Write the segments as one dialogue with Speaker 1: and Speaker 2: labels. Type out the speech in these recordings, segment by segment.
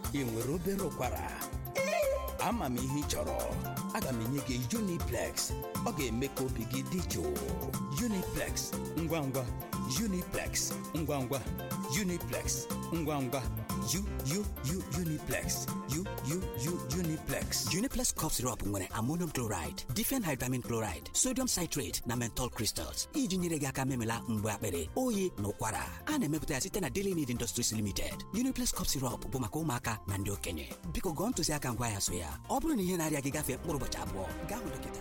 Speaker 1: ị nwere obere ụkwara ama m ihe ị chọrọ aga m enye gị Uniplex ọ ga-eme ka obi gị dị jụụ Uniplex ngwa ngwa Uniplex ngwa ngwa Uniplex ngwa ngwa U U U Uniplex U U U Uniplex
Speaker 2: Uniplex cough syrup nwere ammonium chloride, diphenhydramine chloride, sodium citrate na menthol crystals iji nyere gị aka memela mgbe akpịrị oyi na ụkwara a na-emepụta ya site na Daily Need Industries Limited. Uniplex cough syrup bụ maka ụmụaka na ndị okenye biko gụọ ntụziaka ngwa ya so ya ọ bụrụ na ihe na-arịa gị gafee mkpụrụ ụbọchị abụọ gaa hụ dọkịta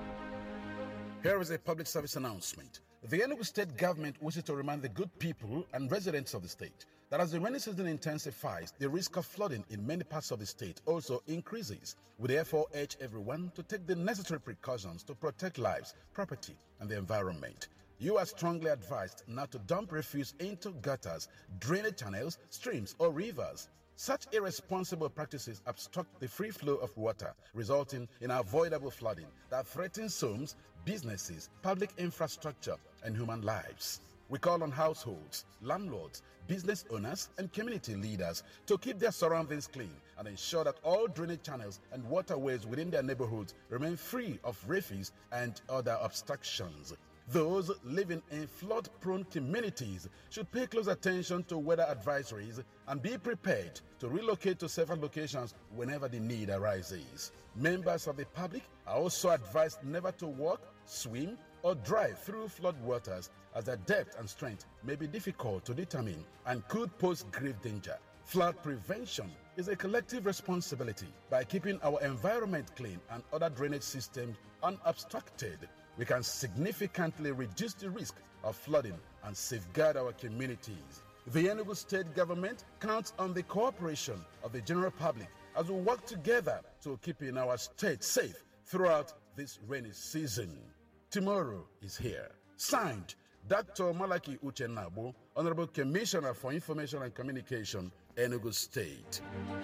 Speaker 3: Here is a public service announcement. The Enugu state government wishes to remind the good people and residents of the state that as the rainy season intensifies, the risk of flooding in many parts of the state also increases. We therefore urge everyone to take the necessary precautions to protect lives, property, and the environment. You are strongly advised not to dump refuse into gutters, drainage channels, streams, or rivers. Such irresponsible practices obstruct the free flow of water, resulting in avoidable flooding that threatens homes, businesses, public infrastructure, and human lives. We call on households, landlords, business owners, and community leaders to keep their surroundings clean and ensure that all drainage channels and waterways within their neighborhoods remain free of refuse and other obstructions. Those living in flood prone communities should pay close attention to weather advisories and be prepared to relocate to safer locations whenever the need arises. Members of the public are also advised never to walk, swim, or drive through flood waters as their depth and strength may be difficult to determine and could pose grave danger. Flood prevention is a collective responsibility. By keeping our environment clean and other drainage systems unobstructed, we can significantly reduce the risk of flooding and safeguard our communities. The Enugu state government counts on the cooperation of the general public as we work together to keeping our state safe throughout this rainy season. Tomorrow is here. Signed, Dr. Malaki Uchenabo, Honorable Commissioner for Information and Communication, Enugu State.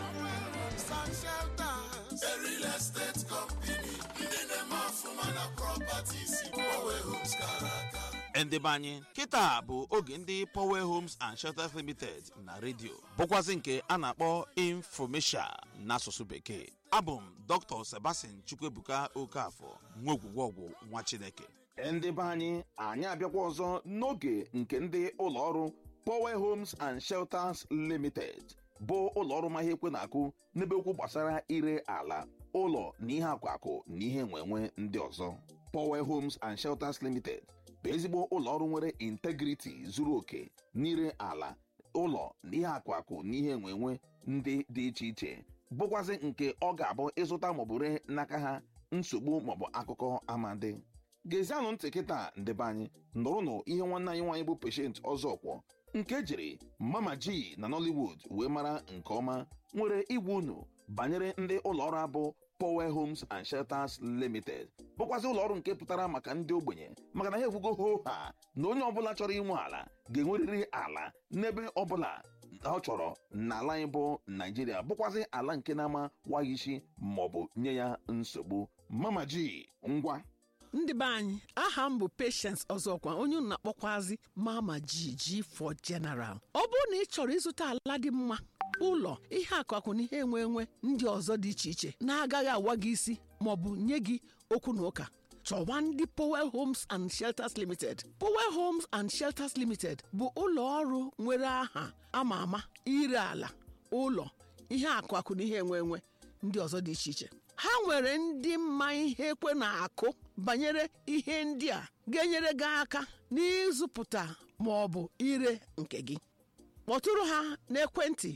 Speaker 4: A real estate company, ndị na-eme ọfụma na properties, Power Homes kara aka.
Speaker 5: ndị be anyị kịta bụ oge ndị power homes and shelters limited na redio bụkwazị nke a na-akpọ infomesia n'asụsụ bekee abụ m dr sebastian chukwuebuka okafọ nwa ogwugwe ọgwụ nwa chineke
Speaker 6: ndị be anyị anyị abịakwa ọzọ n'oge nke ndị ụlọọrụ power homes and shelters limited bụ ụlọọrụ ma ihe ekwe na-akụ n'ebe okwu gbasara ire ala ụlọ na ihe akwakụ na ihe nwenwe ndị ọzọ power homes and shelters limited bụ ezigbo ụlọọrụ nwere integriti zuru oke n'ire ala ụlọ na ihe akwakụ na ihe nwenwe ndị dị iche iche bụkwazị nke ọ ga-abụ ịzụta maọbụ ree n'aka ha nsogbu maọbụ akụkọ amadi gezianụ ntị kịta ndebe anyị nụrụnụ ihe nwanne anyị nwaanyị bụ peshent ọzọkwọ nke jiri mama ji na nollywood wee mara nke ọma nwere igwe unu banyere ndị ụlọọrụ abụ power homes and shelters limited bụkwazị ụlọọrụ nke pụtara maka ndị ogbenye maka na ha ekwugo ho ha na onye ọbụla chọrọ inwe ala ga-enwerịrị ala n'ebe ọbụla ọ chọrọ n'ala anyị bụ naijiria bụkwazị ala nke na-ama waghị isi maọbụ nye ya nsogbu mama ji ngwa
Speaker 7: ndị be anyị aha m bụ Patience ọzọkwa onye unu na-akpọkwazi mama jiji for general ọ bụrụ na ị chọrọ ịzụta ala dị mma ụlọ ihe akụakụ na ihe enwe enwe ndị ọzọ dị iche iche na-agaghị awa gị isi maọbụ nye gị okwu na ụka chọwa ndị Powell Homes and Shelters Limited Powell Homes and Shelters Limited bụ ụlọ ọrụ nwere aha ama ama ire ala ụlọ ihe akụakụ na ihe enwe enwe ndị ọzọ dị iche iche ha nwere ndị mma ihe ekwe na-akụ banyere ihe ndị a ga-enyere gị aka n'ịzụpụta ma ọ bụ ire nke gị kpọtụrụ ha n'ekwentị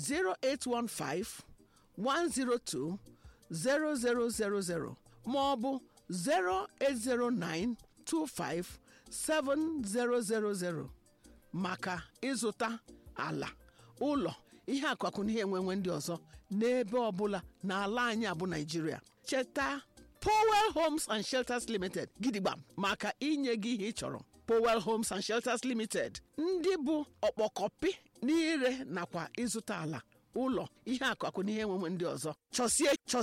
Speaker 7: 0815 102 0000 ma ọ bụ 0809 25 7000 maka ịzụta ala ụlọ ihe akụakụ na ihe enwenwe ndị ọzọ n'ebe ọbụla n'ala anyị abụ naijiria cheta powell homes and shelters limited gidigba maka inye gị ihe ị chọrọ powell homes and shelters limited ndị bụ ọkpọkọpị n'ire nakwa ịzụta ala ụlọ ihe akụakụ na ihe enwenwe ndị ọzọ chọsie chọsie